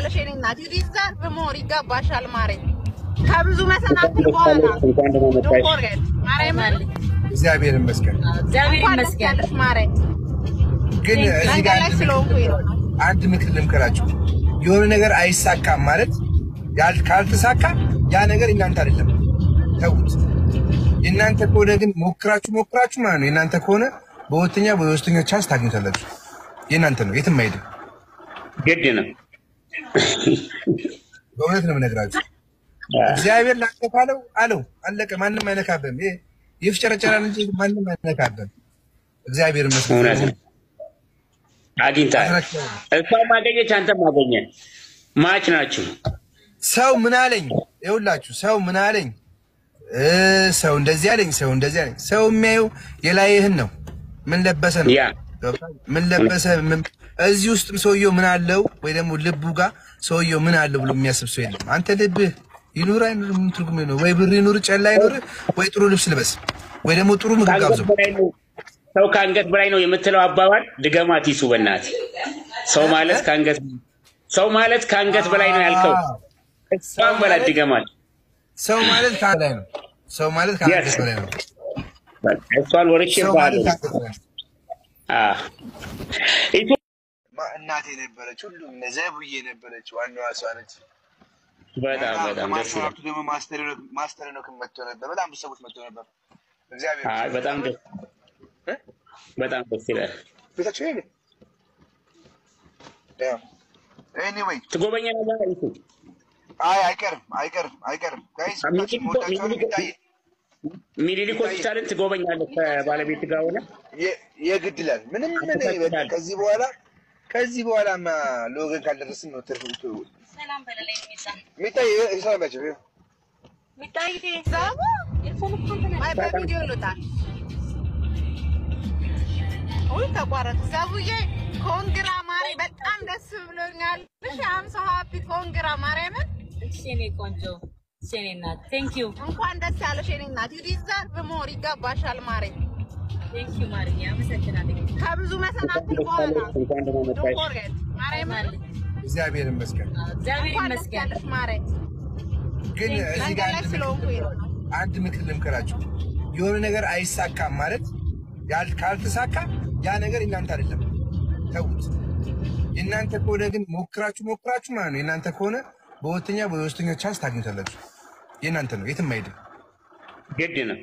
ያለሽ የኔ እናት ዲዘርቭ ሞር ይገባሻል ማሬ። ከብዙ መሰናክል በኋላ እንኳን ደህና መጣሽ። ዶንት ፎርጌት ማርያምን እግዚአብሔር ይመስገን። እግዚአብሔር እንኳን ደስ ይመስገን። ያለሽ ማሬ። ግን እዚህ መንገድ ጋር ላይ አንድ ምክር- ስለሆንኩኝ ነው። አንድ ምክር ልምከራችሁ። የሆነ ነገር አይሳካም ማለት ያል- ካልተሳካ ያ ነገር እናንተ አይደለም፣ ተዉት። የእናንተ ከሆነ ግን ሞክራችሁ ሞክራችሁ ማለት ነው። የእናንተ ከሆነ በሁለተኛ በሶስተኛ ቻንስ ታግኝታላችሁ። የእናንተ ነው፣ የትም አይሄድም። ግድ ነው። በእውነት ነው የምነግራችሁ። እግዚአብሔር ላንተ ካለው አለው አለቀ። ማንም አይነካብህም። ይሄ ይፍጨረጨራል እንጂ ማንም አይነካብህም። እግዚአብሔር ይመስገን። እውነት ነው። አግኝተሃል። እሷ ማገኘች፣ አንተ ማገኘ ማች ናችሁ። ሰው ምን አለኝ? ይኸውላችሁ ሰው ምን አለኝ? እ ሰው እንደዚህ አለኝ፣ ሰው እንደዚህ አለኝ። ሰው የሚያየው የላይህን ነው። ምን ለበሰ ነው? ያ ገብቶሃል? ምን ለበሰ? ምን- እዚህ ውስጥም ሰውየው ምን አለው ወይ ደግሞ ልቡ ጋር ሰውየው ምን አለው ብሎ የሚያስብ ሰው የለም። አንተ ልብህ ይኑር አይኑር ምን ትርጉም ነው? ወይ ብር ይኑር ጨላ ይኑር፣ ወይ ጥሩ ልብስ ልበስ፣ ወይ ደግሞ ጥሩ ምግብ ከአንገት ጋብዘው። በላይ ነው ሰው ከአንገት በላይ ነው የምትለው አባባል ድገማት ይሱ በእናትህ። ሰው ማለት ከአንገት ሰው ማለት ከአንገት በላይ ነው ያልከው እሷን በላት ድገማት። ሰው ማለት ከአንገት በላይ ነው። ሰው ማለት ከአንገት Yes. በላይ ነው። እሷን ወርቼ ሰው ባለ ማለት ከአንገት በላይ ነው። ማ- እናቴ ነበረች፣ ሁሉም ዘቡዬ ነበረች። ዋናዋ እሷ ነች። በጣም በጣም ደስ ይላል። ማስተራቱ ደግሞ ማስተር ነው መጥቶ ነበር። በጣም ብዙ ሰዎች መጥቶ ነበር። እግዚአብሔር አይ በጣም ደስ እ? በጣም ደስ ይላል። ቤታቸው ይሄ ኤኒዌይ ትጎበኛለህ ይሱ አይ አይቀርም አይቀርም አይቀርም ጋይስ ሚኒሊክ ወዳቸው የሚታይ ሚኒሊክ ሆስፒታልን ትጎበኛለህ ከባለቤት ጋር ሆነ የ- የግድ ይላል። ምንም ምን አመሰግናለሁ። በቃ ከዚህ በኋላ ከዚህ በኋላማ ለወገን ካልደረስን ነው ትርፍ ሰላም በለለኝ ሚዛ የሚታይ ይሰራላቸው ሚታይ ዛቡ ማይ በቪዲዮ ልውጣል። ውይ ተቋረጥ። ዛቡዬ ኮንግራ ማሪ፣ በጣም ደስ ብሎኛል። እሺ አም ሶ ሃፒ ኮንግራ ማርያምን እሺ የኔ ቆንጆ እሺ የኔ እናት ቴንክ ዩ እንኳን ደስ ያለሽ የኔ እናት። ዩ ዲዘርቭ ሞር ይገባሻል ማሬ። ቴንክ ዩ ማርዬ አመሰግናለሁ። ከብዙ መሰናክል በኋላ እንኳን ደህና ዶንት መጣሽ። ፎርጌት ማርያምን እግዚአብሔር ይመስገን። እግዚአብሔር እንኳን ደስ ይመስገን። ያለሽ ማሬ። ግን እዚህ መንገድ ጋር ላይ አንድ ምክር ስለሆንኩኝ ነው። አንድ ምክር ልምከራችሁ። የሆነ ነገር አይሳካም ማለት ያል- ካልተሳካ ያ ነገር እናንተ አይደለም፣ ተዉት። የእናንተ ከሆነ ግን ሞክራችሁ ሞክራችሁ ማለት ነው። የእናንተ ከሆነ በሁለተኛ በሶስተኛ ቻንስ ታግኝታላችሁ። የእናንተ ነው፣ የትም አይሄድም። ግድ ነው።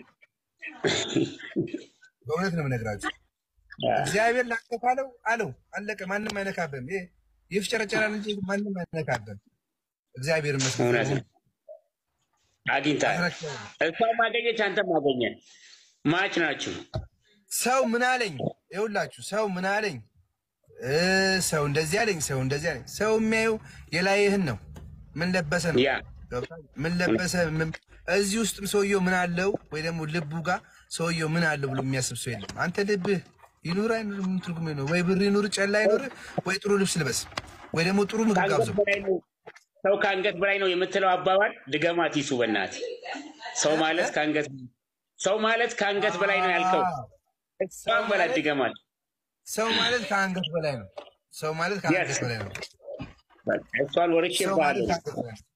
በእውነት ነው የምነግራችሁ። እግዚአብሔር ላንተ ካለው አለው አለቀ። ማንም አይነካብህም። ይሄ ይፍጨረጨራል እንጂ ማንም አይነካብህም። እግዚአብሔር ይመስገን። እውነት ነው። አግኝተሃል። እሷ ማገኘች፣ አንተ ማገኘ ማች ናችሁ። ሰው ምን አለኝ? ይኸውላችሁ ሰው ምን አለኝ? እ ሰው እንደዚህ አለኝ፣ ሰው እንደዚህ አለኝ። ሰው የሚያየው የላይህን ነው። ምን ለበሰ ነው? ያ ገብቶሃል? ምን ለበሰ? ምን- እዚህ ውስጥም ሰውየው ምን አለው ወይ ደግሞ ልቡ ጋር ሰውየው ምን አለው ብሎ የሚያስብ ሰው የለም። አንተ ልብህ ይኑር አይኑር ምን ትርጉም ነው? ወይ ብር ይኑር ጨላ ይኑር፣ ወይ ጥሩ ልብስ ልበስ፣ ወይ ደግሞ ጥሩ ምግብ ከአንገት ጋብዘው። በላይ ነው ሰው ከአንገት በላይ ነው የምትለው አባባል ድገማት ይሱ በእናትህ። ሰው ማለት ከአንገት ሰው ማለት ከአንገት በላይ ነው ያልከው እሷን በላት ድገማት። ሰው ማለት ከአንገት በላይ ነው። ሰው ማለት ከአንገት በላይ ነው። እሷን ወርቼ ሰው ማለት ባለ ከአንገት በላይ ነው።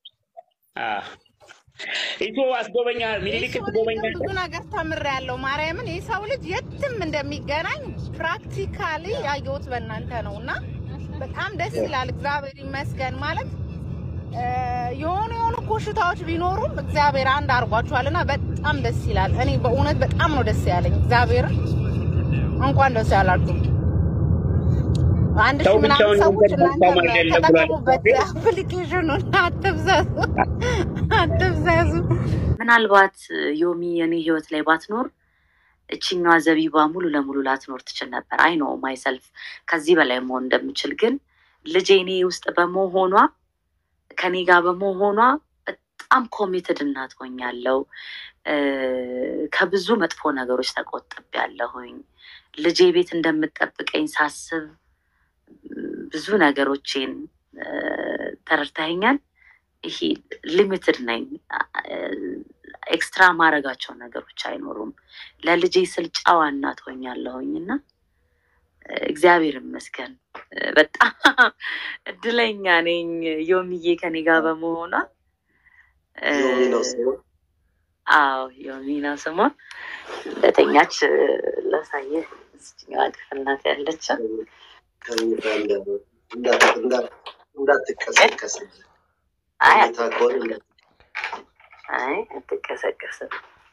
ኢቶ አስጎበኛ ሚኒሊክ ትጎበኛ ብዙ ነገር ተምሬያለሁ። ማርያምን የሰው ልጅ የትም እንደሚገናኝ ፕራክቲካሊ ያየሁት በእናንተ ነው እና በጣም ደስ ይላል። እግዚአብሔር ይመስገን ማለት እ፣ የሆኑ የሆኑ ኮሽታዎች ቢኖሩም እግዚአብሔር አንድ አድርጓችኋል እና በጣም ደስ ይላል። እኔ በእውነት በጣም ነው ደስ ያለኝ። እግዚአብሔርን እንኳን ደስ ያላችሁ። አንድ ሺህ ሰው ምናምን ብቻውን ሰዎች መንገድ እናንተ መልካም አይደለም ብሏል። ተጠቀሙበት አፕሊኬሽኑን። አትብዘዙ፣ አትብዘዙ። ምናልባት ዮሚ የኔ ህይወት ላይ ባትኖር እችኛዋ ዘቢባ ሙሉ ለሙሉ ላትኖር ትችል ነበር። አይ ነው ማይሰልፍ ከዚህ በላይ መሆን እንደምችል ግን ልጄ እኔ ውስጥ በመሆኗ ከኔ ጋር በመሆኗ በጣም ኮሚትድ እናት ሆኛለሁ። እ፣ ከብዙ መጥፎ ነገሮች ተቆጥቤያለሁኝ። ልጄ ቤት እንደምጠብቀኝ ሳስብ ብዙ ነገሮቼን እ፣ ተረድተኸኛል። ይሄ ሊሚትድ ነኝ። ኤክስትራ ማድረጋቸው ነገሮች አይኖሩም። ለልጄ ስል ጨዋ እናት ሆኛለሁኝ እና እግዚአብሔር ይመስገን እ፣ በጣም እድለኛ ነኝ ዮሚዬ ከኔ ጋር በመሆኗ እ፣ ዮሚ ነው ስሙ። አዎ ዮሚ ነው ስሟ። እንደተኛች እ፣ ላሳየህ እዚችኛዋ ክፍል ናት ያለችው። ከሚታ እንዳ- እንዳ- እንዳ- እንዳትቀሰቀስ አይ ሁኔታ ከሆነ እንዳ- አይ አትቀሰቀስም።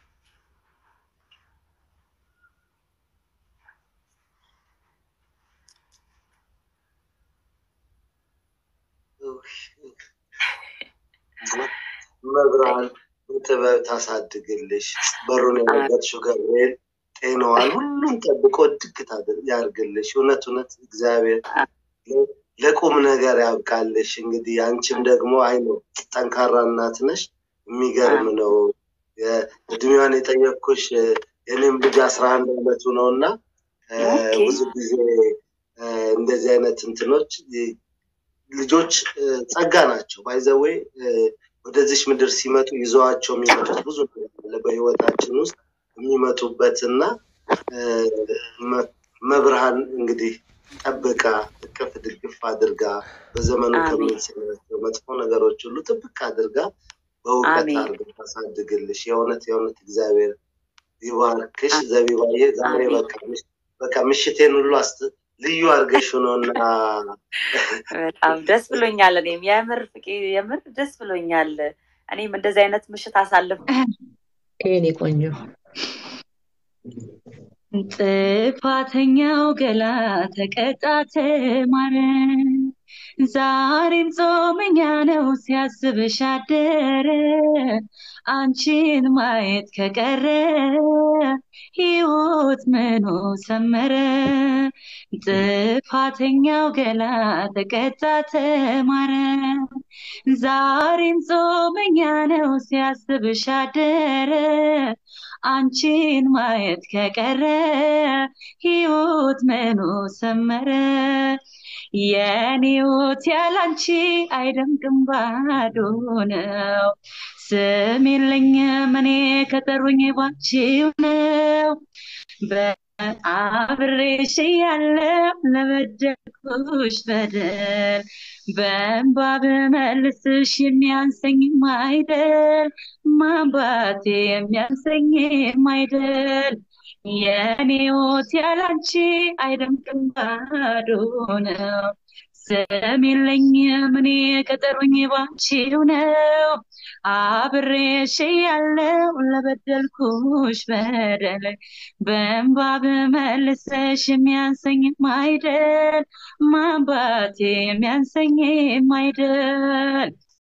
መብርሃን በጥበብ ታሳድግልሽ። በሩን የረገጥሽው ገብርኤል ጤናዋን ሁሉም ጠብቆ ድግ ታድር- ያርግልሽ። እውነት እውነት እግዚአብሔር ለ- ለቁም ነገር ያብቃልሽ። እንግዲህ አንቺም ደግሞ አይ ነው ጠንካራ እናት ነሽ። የሚገርም ነው። የ- እድሜዋን የጠየቅኩሽ እ፣ የኔም ልጅ አስራ አንድ አመቱ ነው እና እ፣ ኦኬ። ብዙ ጊዜ እ፣ እንደዚህ አይነት እንትኖች እ፣ ልጆች እ፣ ጸጋ ናቸው። ባይዘዌ ወደዚች ምድር ሲመጡ ይዘዋቸው የሚመጡት ብዙ ነገር አለ በህይወታችን ውስጥ የሚመጡበት እና እ፣ መ- መብርሃን እንግዲህ ጠብቃ እቅፍ ድግፍ አድርጋ በዘመኑ አሜን። ከምንሰማቸው መጥፎ ነገሮች ሁሉ ጥብቅ አድርጋ በእውቀት አሜን። አድርጋ ታሳድግልሽ። የእውነት የእውነት እግዚአብሔር ይባርክሽ። ዘቢባዬ ዛሬ አሜን። በቃ ምሽ- በቃ ምሽቴን ሁሉ አስት ልዩ አድርገሽ ነው እና በጣም ደስ ብሎኛል። እኔም የምር ፍቄ የምር ደስ ብሎኛል። እኔም እንደዚህ አይነት ምሽት አሳልፍ የኔ ቆንጆ ጥፋተኛው ገላ ተቀጣ ተማረ። ዛሬም ጾመኛ ነው ሲያስብሽ አደረ። አንቺን ማየት ከቀረ ሕይወት ምኑ ሰመረ። ጥፋተኛው ገላ ተቀጣ ተማረ። ዛሬም ጾመኛ ነው ሲያስብሽ አደረ። አንቺን ማየት ከቀረ ሕይወት ምኑ ሰመረ። የኔ ሕይወት ያላንቺ አይደምቅም ባዶ ነው። ስም የለኝም እኔ ከጠሩኝ ባንቺው ነው። በአብሬሽ እያለሁ ለበደልኩሽ በደል በእንባ ብመልስሽ የሚያንሰኝም አይደል ማንባቴ የሚያንሰኝም አይደል የኔ ሕይወት ያላንቺ አይደምቅም ባዶ ነው። ስም የለኝም እኔ ከጠሩኝ ባንቺው ነው። አብሬሽ እያለሁ ለበደልኩሽ በደል በእንባ ብመልስሽ የሚያንሰኝም አይደል ማንባቴ የሚያንሰኝም አይደል